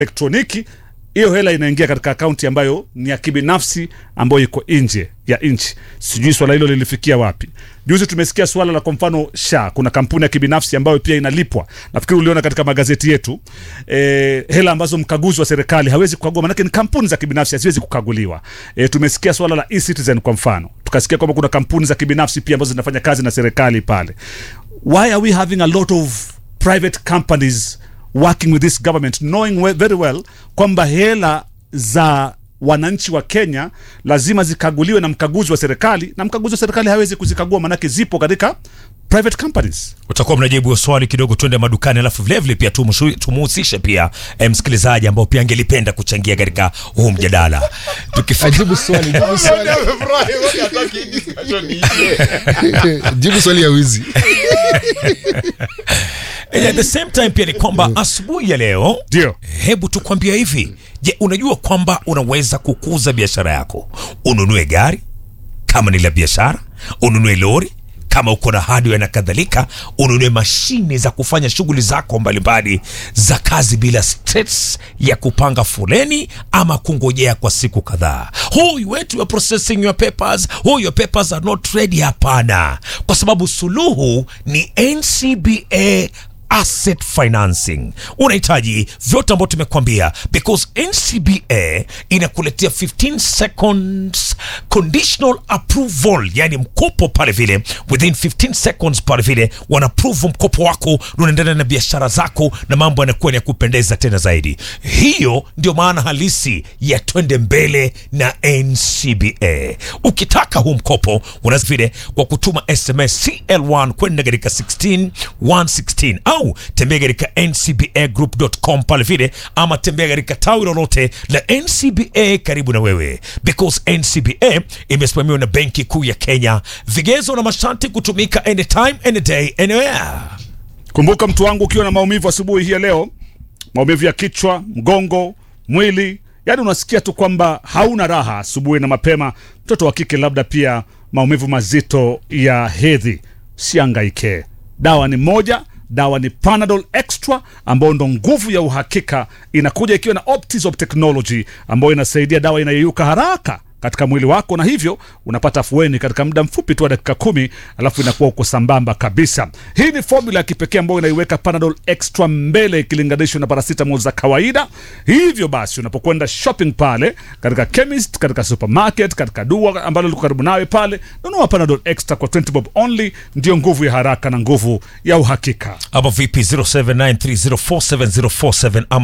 elektroniki hiyo hela inaingia katika akaunti ambayo ni ya kibinafsi ambayo iko nje ya nchi. Sijui swala hilo lilifikia wapi. Juzi tumesikia swala la kwa mfano SHA, kuna kampuni ya kibinafsi ambayo pia inalipwa. Nafikiri uliona katika magazeti yetu e, hela ambazo mkaguzi wa serikali hawezi kukagua, maanake ni kampuni za kibinafsi haziwezi kukaguliwa. E, tumesikia swala la e-citizen kwa mfano, tukasikia kwamba kuna kampuni za kibinafsi pia ambazo zinafanya kazi na serikali pale. Why are we having a lot of private companies working with this government knowing we- very well kwamba hela za wananchi wa Kenya lazima zikaguliwe na mkaguzi wa serikali, na mkaguzi wa serikali hawezi kuzikagua, manake zipo katika private companies. utakuwa mnajibu hiyo swali kidogo, twende madukani, alafu vilevile pia tumushu- tumuhusishe pia eh, msikilizaji ambao pia angelipenda kuchangia katika huu mjadala tukifika ajibu swali jibu swali Amefurahi, wote hataki hii discussion iishe. jibu swali ya wizi And at the same time pia ni kwamba asubuhi ya leo Ndio. hebu tukwambia hivi je unajua kwamba unaweza kukuza biashara yako ununue gari kama ni la biashara ununue lori kama uko na hardware na kadhalika ununue mashine za kufanya shughuli zako mbalimbali za kazi bila stress ya kupanga foleni ama kungojea kwa siku kadhaa oh, you wait, you are processing your papers oh, your papers are not ready hapana kwa sababu suluhu ni ncba asset financing unahitaji vyote ambavyo tumekuambia because ncba inakuletea 15 seconds conditional approval yani mkopo pale vile within 15 seconds pale vile wanaapprove mkopo wako na unaendelea na biashara zako na mambo yanakuwa ni ya kupendeza tena zaidi hiyo ndio maana halisi ya twende mbele na ncba ukitaka huu mkopo unaweza vile kwa kutuma sms cl1 kwenda katika 16116 au tembea katika ncbagroup.com pale vile ama tembea katika tawi lolote la ncba karibu na wewe because ncba imesimamiwa na benki kuu ya kenya vigezo na masharti kutumika anytime any day anywhere Kumbuka mtu wangu, ukiwa na maumivu asubuhi hii ya leo, maumivu ya kichwa, mgongo, mwili, yani unasikia tu kwamba hauna raha asubuhi na mapema, mtoto wa kike labda pia maumivu mazito ya hedhi, siangaike. Dawa ni moja, dawa ni Panadol Extra ambayo ndo nguvu ya uhakika, inakuja ikiwa na Optizop technology ambayo inasaidia dawa inayoyuka haraka katika mwili wako na hivyo unapata afueni katika muda mfupi tu wa dakika kumi alafu inakuwa uko sambamba kabisa hii ni formula ya kipekee ambayo inaiweka panadol extra mbele ikilinganishwa na paracetamol za kawaida hivyo basi unapokwenda shopping pale katika chemist katika supermarket katika dua ambalo liko karibu nawe pale nunua panadol extra kwa 20 bob only ndio nguvu ya haraka na nguvu ya uhakika ama vipi 0793047047 ama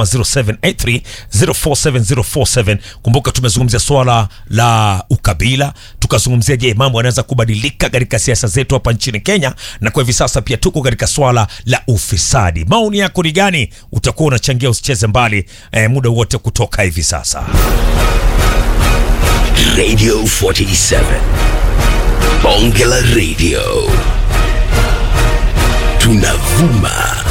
0783047047 kumbuka tumezungumzia swala la ukabila tukazungumzia je mambo yanaweza kubadilika katika siasa zetu hapa nchini kenya na kwa hivi sasa pia tuko katika swala la ufisadi maoni yako ni gani utakuwa unachangia usicheze mbali eh, muda wote kutoka hivi sasa Radio 47. Bonge la Radio. Tunavuma